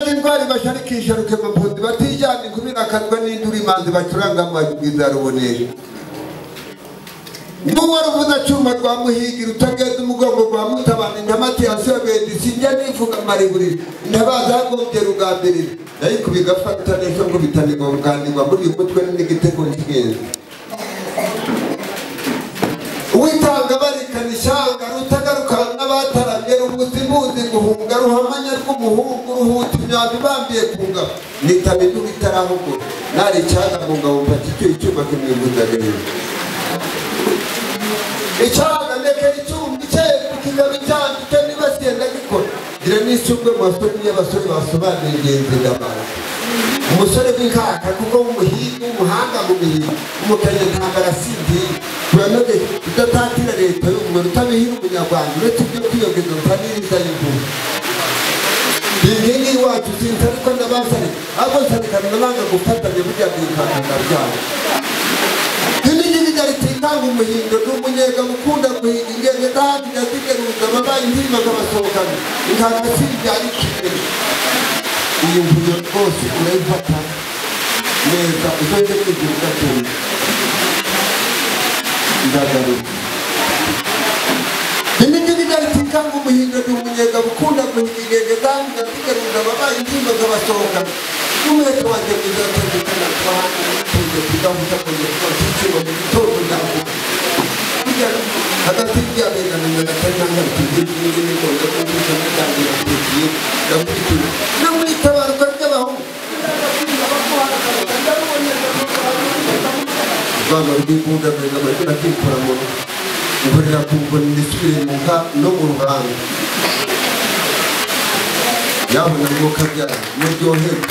n'intwari basharikisha rukemampunzi batijyana inkumi nakazwa n'induru imanzi bacuranga amabwiriza rubonesha n'uwaruvuza cyuma rwa muhigi rutagenda umugongo rwa mutabana intamati yasebedi sinjya nivuga amariburi intabaza yagombye rugambirira ariko bigafata neza ngo bitanirwa bugandingwa muri uyu mutwe n'igitego cy'ingenzi uwitanga barikana ishyanga rutagarukana n'abataramye rubuzimuzi guhunga ruhamanya rw'umuhungu ruhuta imyambi ibambiye kunga nitaba idubu itarahugu nari icyaga kunga wumva kicyuye icyuma kimwibuzagirira icyaga ndekera icyuma icyaye ku kigabo cyanditse niba siyenda gikora gira n'isubwe mu basore n'iyo abasore basobanura ingenzi ndabara umusore w'inkaka kuko w'umuhinga w'umuhanga mu mihigo umukanya ntabwo arasindiye turanoge udatatira leta y'ubumwe utabihira umunyarwanda uretse ibyo kwiyogeza utaniriza y'imvubu inkingi iwacu sinzi ariko ndabasare ahubwo nsarikana n'abanga gufatanya burya bwikanga byabo inkingi y'igari tikanga umuhindo ni umunyenga mukunda guhinga ingenge ndahagira zigeruza ababaye inkingi bakabasohokana inkanga si ibyari ikintu iyi mvuyo rwose urayifata neza uzajya kwigira ugatunga ndagaruka imigini igahita ngo umuhindo ni umunyenga bukunda guhiga ingenge zangiza zigarurira ababaye ingingo z'abasohoka n'umuheto wanjye muzatandukana twahanga n'utunze tugahuza kongera twashyikirwa mu gitondo ndavuga hagati y'abengana gatari n'angana tugiye n'indi migongo n'ubuso n'utangira tugiye ndamwitura no mu itabarwa ry'abahungu rwanda rw'imbunda rurega amazina akikora mu rugo ngorera ku mboni ndisubire mu nka no mu ruhanga yabona mwuka byayo muryoherwe